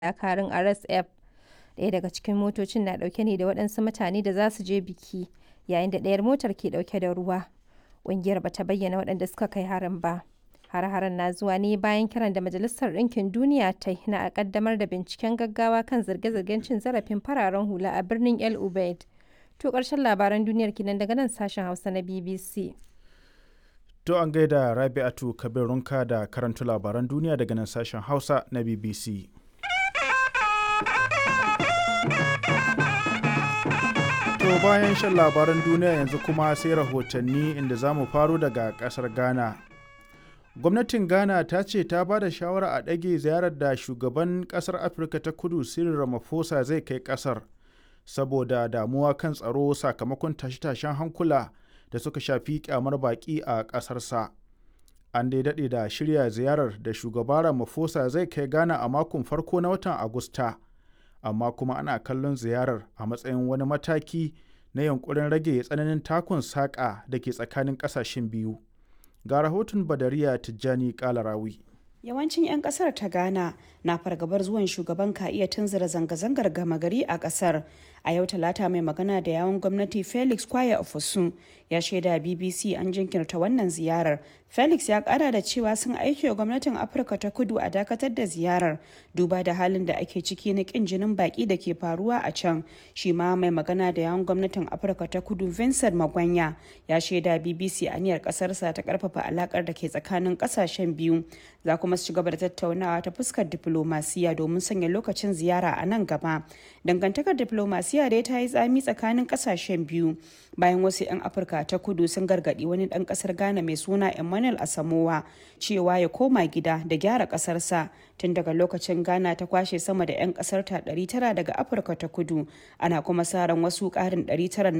dakarun RSF. Ɗaya daga cikin motocin na ɗauke ne da waɗansu mutane da za su je biki, yayin da ɗayar motar ke ɗauke da ruwa. Ƙungiyar ba ta bayyana waɗanda suka kai harin ba. Hare-haren na zuwa ne bayan kiran da Majalisar Ɗinkin Duniya ta yi na a ƙaddamar da binciken gaggawa kan zirge-zirgen cin zarafin fararen hula a birnin El Ubaid. To ƙarshen labaran duniyar kenan daga nan sashen Hausa na BBC. To an gaida Rabi'atu Kabirunka da karantu labaran duniya daga nan sashen Hausa na BBC. To bayan shan labaran duniya yanzu kuma sai rahotanni inda za mu faro daga ƙasar Ghana. Gwamnatin Ghana ta ce ta ba da shawara a ɗage ziyarar da shugaban ƙasar Afirka ta kudu Cyril Ramaphosa zai kai ƙasar saboda damuwa kan tsaro sakamakon tashe-tashen hankula da suka shafi kyamar baƙi a ƙasarsa. An dai daɗe da shirya ziyarar da shugaba Ramaphosa zai kai Ghana a makon farko na watan Agusta, amma kuma ana kallon ziyarar a matsayin wani mataki na yankurin rage tsananin takun saƙa da ke tsakanin ƙasashen biyu. Ga rahoton Badariya Tijjani Kalarawi. Yawancin 'yan kasar ta Ghana na fargabar zuwan shugaban ka iya tunzura zanga-zangar gama gari a kasar. A yau talata mai magana da yawon gwamnati Felix Kwaya Ofosun ya shaida BBC an jinkirta wannan ziyarar. Felix ya kara da cewa sun aiki wa gwamnatin Afirka ta kudu a dakatar da ziyarar duba da halin da ake ciki na kin jinin baki da ke faruwa a can. Shi ma mai magana da yawon gwamnatin Afirka ta kudu Vincent Magwanya ya shaida BBC aniyar kasarsa ta karfafa alakar da ke tsakanin kasashen biyu. Za kuma su ci gaba da tattaunawa ta fuskar diplomasiya domin sanya lokacin ziyara a nan gaba. Dangantakar diplomasiya dai ta yi tsami tsakanin kasashen biyu bayan wasu 'yan Afirka ta kudu sun gargadi wani dan kasar Ghana mai suna Emmanuel Asamowa cewa ya koma gida da gyara kasarsa tun daga lokacin Ghana ta kwashe sama da 'yan kasar ta 900 daga Afirka ta kudu ana kuma sa ran wasu karin 900